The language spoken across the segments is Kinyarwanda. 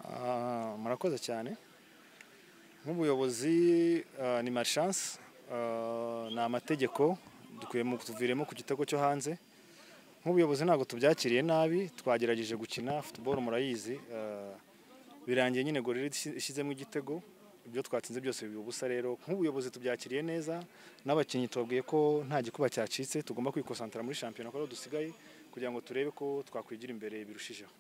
Ah, murakoze cyane nk'ubuyobozi ah, ni marishanse ni amategeko dukwiye mu- tuviremo ku gitego cyo hanze nk'ubuyobozi ntabwo tubyakiriye nabi twagerageje gukina futuboro murayizi ah, birangiye nyine gorira ishyizemo igitego ibyo twatsinze byose biba ubusa rero nk'ubuyobozi tubyakiriye neza n'abakinnyi tubabwiye ko nta gikuba cyacitse tugomba kwikosantara muri shampiyona ko ariho dusigaye kugira ngo turebe ko twakwigira imbere birushijeho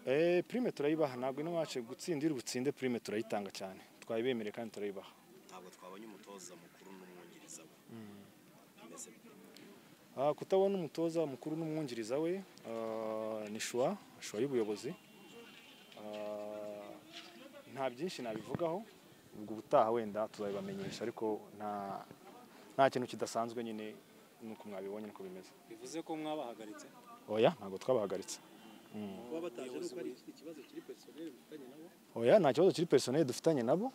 Eh, prime turayibaha ntabwo ino wacu gutsinda iri butsinde prime turayitanga cyane twayibemereye kandi turayibaha ntabwo twabonye umutoza mukuru n'umwungiriza we Mbese Ah, kutabona umutoza mukuru n'umwungiriza we ah, ni shuwa shuwa y'ubuyobozi Ah, nta byinshi nabivugaho ubwo ubutaha wenda tuzabibamenyesha ariko nta nta kintu kidasanzwe nyine nuko mwabibonye niko bimeze bivuze ko mwabahagaritse oya ntabwo twabahagaritse kuba bataje nuko ari ikibazo kiri personnel mufitanye nabo oya nta kibazo kiri personel dufitanye nabo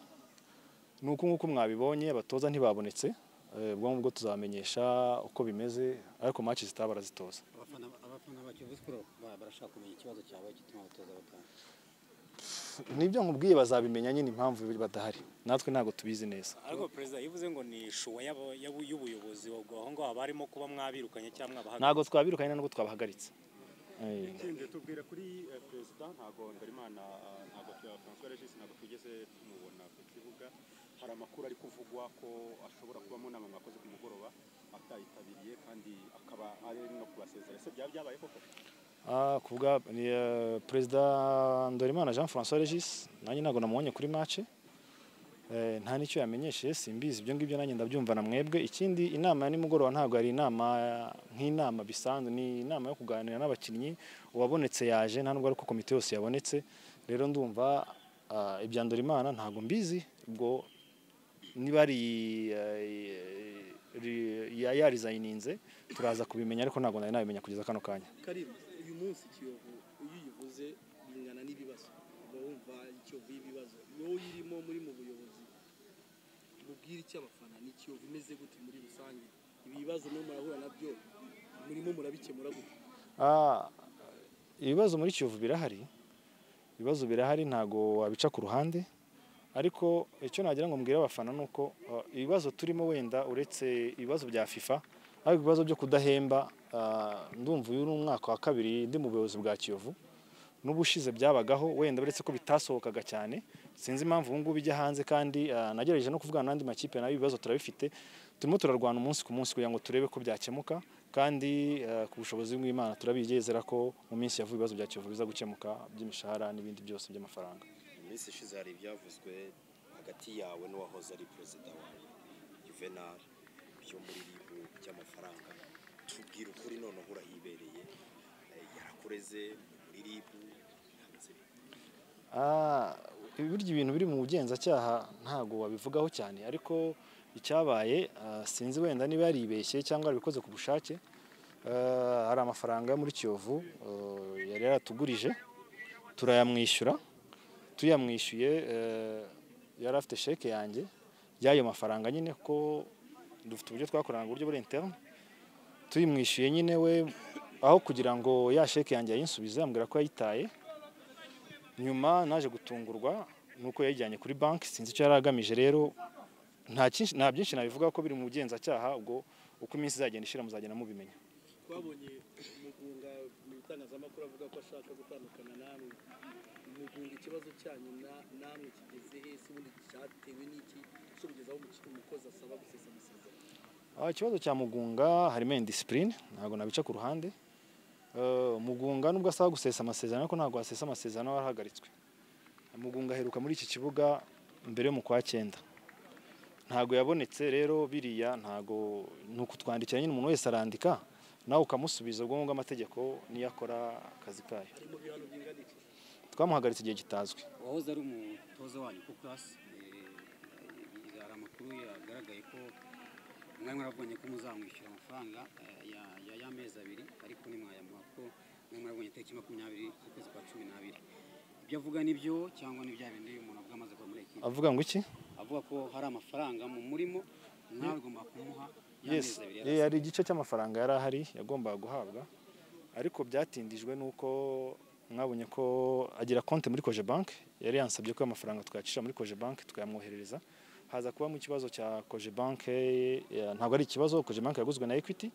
ni uko nk'uko mwabibonye abatoza ntibabonetse Eh, ubwo ngubwo tuzabamenyesha uko bimeze ariko match zitaha barazitoza abafana abafana ba Kiyovu Sport ba- barashaka kumenya ikibazo cyawe gituma abatoza bataha nibyo nkubwiye bazabimenya nyine impamvu badahari natwe ntabwo tubizi neza ariko perezida yivuze ngo ni ishuwa y'aba- y'abu- y'ubuyobozi ubwo aho ngaho haba harimo kuba mwabirukanye cyangwa mwabahagaritse ntabwo twabirukanye ntabwo twabahagaritse Eh, Ikindi tubwira kuri eh, perezida ntabwo Ngarimana ah, ntabwo tuya François Regis ntabwo twigeze tumubona ku kibuga hari amakuru ari kuvugwa ko ashobora kuba mu nama mwakoze ku mugoroba atayitabiriye kandi akaba ari no kubasezera ese byaba byabaye koko ah, kuvuga ni eh, perezida Ndorimana Jean François Regis nanjye ntabwo namubonye kuri match Eh, nta n'icyo yamenyeshe simbizi ibyo ngibyo nanjye ndabyumva na mwebwe ikindi inama ya nimugoroba ntabwo ari inama nk'inama bisanzwe ni inama yo kuganira n'abakinnyi uwabonetse yaje nta nubwo ari ko komite yose yabonetse rero ndumva ah, ibya Ndorimana ntabwo mbizi ubwo niba ari eh, ri- ya- yarizayininze turaza kubimenya ariko ntabwo nari nabimenya kugeza kano kanya karim uyu munsi kiyovu iyo uyivuze bingana n'ibibazo uba wumva ikiyovu y'ibibazo wowe uyirimo muri mu buyobozi mubwire icyo abafana ni ikiyovu imeze gute muri rusange ibi bibazo mwe murahura nabyo murimo murabikemura gute Ah, ibibazo muri kiyovu birahari ibibazo birahari ntago wabica ku ruhande ariko icyo nagira ngo mbwire abafana ni uko ah, ibibazo turimo wenda uretse ibibazo bya fifa ariko ibibazo byo kudahemba ah, ndumva uyu ni umwaka wa kabiri ndi mu buyobozi bwa kiyovu n'ubushize byabagaho wenda uretse ko bitasohokaga cyane sinzi impamvu ubu ngubu ijya hanze kandi ah, nagerageje no kuvugana n'andi makipe nayo ibibazo turabifite turimo turarwana umunsi ku munsi kugira ngo turebe ko byakemuka kandi ah, ku bushobozi bw'imana turabizezera ko mu minsi ya vuba ibibazo bya kiyovu biza gukemuka by'imishahara n'ibindi byose by'amafaranga mu minsi ishize hari ibyavuzwe hagati yawe n'uwahoze ari perezida wawe juvenal byo muri ribu by'amafaranga tubwira ukuri noneho urahibereye Eh, yarakureze muri ribu yameze bite? Ah, burya ibintu biri mu bugenzacyaha ntabwo wabivugaho cyane ariko icyabaye ah, sinzi wenda niba yaribeshye cyangwa yarabikoze ku bushake Ah, hari amafaranga yo muri kiyovu ah, yari yaratugurije turayamwishyura tuyamwishyuye eh, yari afite sheke yanjye y'ayo mafaranga nyine ko dufite uburyo twakorana mu buryo buri interne tuyimwishyuye nyine we aho kugira ngo ya sheke yanjye yayinsubize ambwira ko yayitaye nyuma naje gutungurwa nuko yayijyanye kuri banki sinzi icyo yari agamije rero nta cyinshi- nta byinshi nabivuga ko biri mu bugenzacyaha ubwo uko iminsi izagenda ishira muzagenda mubimenya twabonye umugunga mu bitangazamakuru avuga ko ashaka gutandukana namwe umugunga ikibazo cyanyu na- namwe kigeze he se ubundi cyatewe n'iki cyo kugeza aho umuki- umukozi asaba gusesa amasezerano Ah, ikibazo cya mugunga harimo indisipurine ntabwo nabica ku ruhande Eh, mugunga nubwo asaba gusesa amasezerano ariko ntabwo wasesa amasezerano yarahagaritswe mugunga aheruka muri iki kibuga mbere yo mu kwa cyenda ntabwo yabonetse rero biriya ntabwo ni ukutwandikira nyine umuntu wese arandika nawe ukamusubiza ubwo ngubwo amategeko niyo akora akazi kayo ari mu bihano bingana iki twamuhagaritse igihe kitazwi uwahoze ari umutoza wanyu ku class hari amakuru yagaragaye ko mwari mwarabonye ko muzamwishyura amafaranga eh, ya- ya- y'amezi abiri ariko ntimwayamuha ko mwari mwarabonye tariki makumyabiri z'ukwezi kwa cumi n'abiri ibyo avuga nibyo cyangwa ni bya bindi umuntu avuga amaze kuba muri ekipi avuga ngo iki avuga ko hari amafaranga mu murimo mwari mugomba kumuha y'amezi yes abiri Eh, yari hari igice cy'amafaranga yari ahari yagombaga guhabwa ariko byatindijwe n'uko mwabonye ko agira konti muri koje banki yari yansabye ko amafaranga twayacishije muri koje banki tukayamwoherereza haza kubamo ikibazo cya koje banki eh, ntabwo ari ikibazo koje banki yaguzwe na ekwiti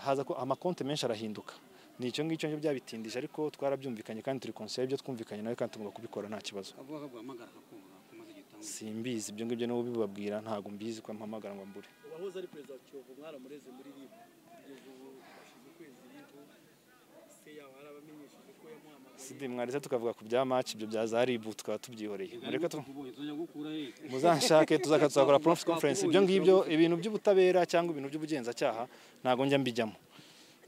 haza ko amakonti menshi arahinduka ni icyo ngicyo ngicyo byabitindije ariko twarabyumvikanye kandi turi konsiye ibyo twumvikanye nawe kandi tugomba kubikora nta kibazo avuga ko guhamagara akakumva kumaze igihe utanga simbizi ibyo ngibyo n'ubu bibabwira ntabwo mbizi ko mpamagara ngo mbure uwahoze ari perezida wa kiyovu mwaramureze muri ribu kugeza ubu hashize ukwezi ribu se yaba yarabamenyesheje ko yamuhamagaye sidi mwaretse tukavuga ku bya match ibyo bya za ribu tukaba tubyihoreye mureke tu tubonye tuzajya gukura eh. muzanshake tuzaka tuzakora press conference ibyo ngibyo ibintu by'ubutabera cyangwa ibintu by'ubugenzacyaha ntabwo njya mbijyamo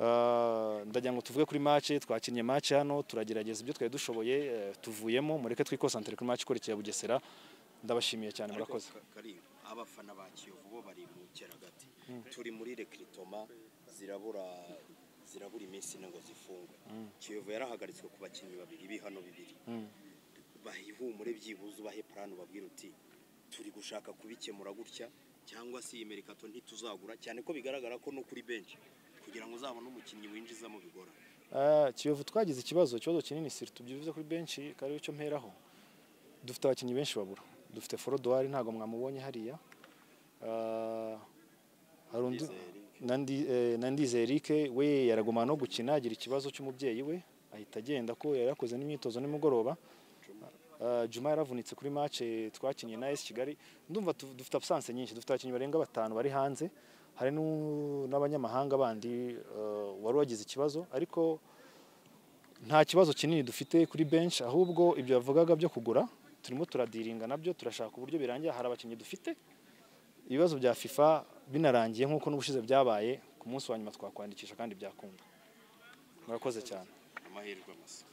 Ah, ndagira ngo tuvuge kuri match twakinnye match hano turagerageza ibyo twari dushoboye eh, tuvuyemo mureke twikosantere kuri match ikurikira ya Bugesera ndabashimiye cyane murakoze Ka- Karim, abafana ba kiyovu bo bari mu cyeragati turi muri rekiritoma zirabura zirabura iminsi ine ngo zifungwe kiyovu yarahagaritswe ku bakinnyi babiri b'ihano bibiri baha ihumure byibuze ubahe plan ubabwira uti turi gushaka kubikemura gutya cyangwa se iyi merikato ntituzagura cyane ko bigaragara ko no kuri benshi kugira ngo uzabone umukinnyi winjizamo bigora Ah, Kiyovu twagize ikibazo ikibazo kinini siri tubyivuze kuri benshi kari cyo mperaho dufite abakinnyi benshi babura dufite Forodwari ntabwo mwamubonye hariya Ah, hari undi Nandi eh, Nandizeye Eric we yaragumana no gukina agira ikibazo cy'umubyeyi we ahita agenda ko yari yakoze n'imyitozo nimugoroba Ah, Juma yaravunitse kuri match twakinnye na AS Kigali ndumva tu- dufite absence nyinshi dufite abakinnyi barenga batanu bari hanze hari nu- n'abanyamahanga bandi ah, wari wagize ikibazo ariko nta kibazo kinini dufite kuri benshi ahubwo ibyo bavugaga byo kugura turimo turadiringa nabyo turashaka uburyo birangira hari abakinnyi dufite ibibazo bya FIFA binarangiye nk'uko n'ubushize byabaye ku munsi wa nyuma twakwandikisha kandi byakunda murakoze cyane amahirwe masa